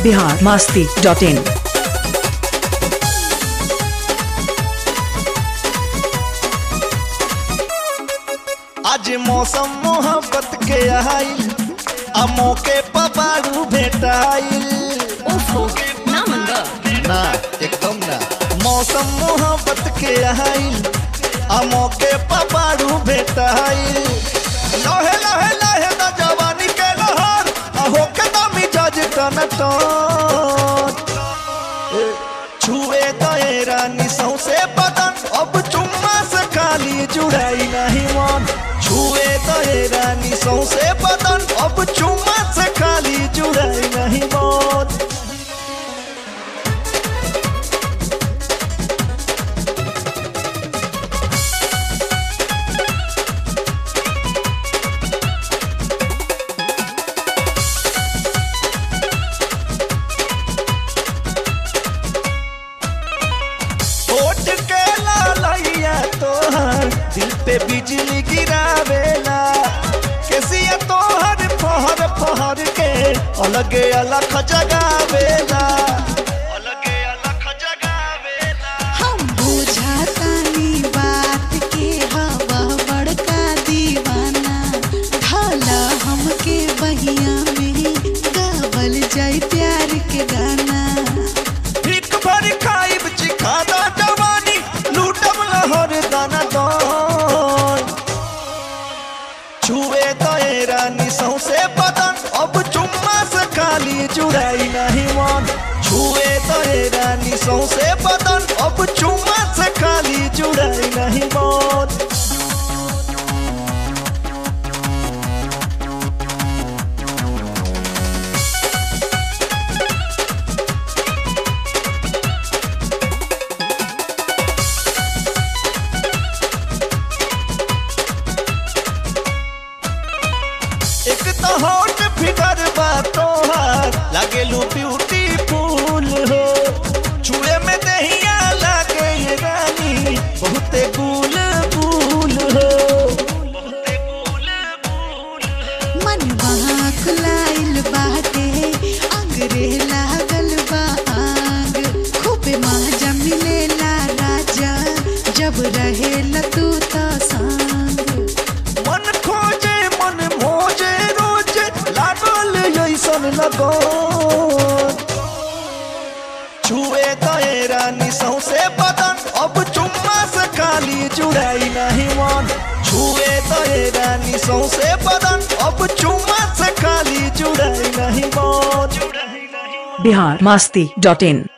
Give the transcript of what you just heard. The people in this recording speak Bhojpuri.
बिहार मास्ती डॉट इन आज मौसम मोहब्बत के आइल आ मौके पर बारू भेटाइल ओफो ना मंगा ना एकदम ना मौसम मोहब्बत के आइल आ मौके पर बारू भेटाइल लहे लहे लहे ना जवानी के लहर आ होके ना मिजाज टन टन छुए गए रानी सौसे बदन अब चुम्मा से खाली जुड़ाई नहीं मन छुए गए रानी सौसे बदन अब चुम्मा से खाली जुड़ाई नहीं मन होठ के लालैया तोहर दिल पे बिजली गिरावेला केसिया तोहर फहर फहर के अलगे अलग जगावेला अलगे अलग जगावेला हम बुझातानी बात के हवा बड़का दीवाना ढाला हमके बहिया में गावल जाई प्यार के गाना एक भर खाइब चिखादा जवानी लूटब लहर दाना दान छुए गए रानी सौसे बदन अब चुम्मा से खाली जुड़ाई नहीं मन छुए गए रानी सौसे बदन अब चुम्मा से खाली जुड़ाई नहीं मन एक तो होट फिगर बा तोहार लागेलू ब्यूटीफुल हो छुए में दहिया लागे ये रानी बहुते गुल फूल हो मन वहाँ खुलाइल बाटे अंगरे लागल बा आग खूबे माजा मिलेला राजा जब रहेला तू तो संग मन खोजे मन मोजे रोज लागल ऐसन लगो छुए गए रानी सौसे बदन अब चुम्मा से खाली जुड़ाई नहीं मन छुए गए रानी सौसे बदन अब चुम्मा से खाली जुड़ाई नहीं मन बिहार मास्ती डॉट इन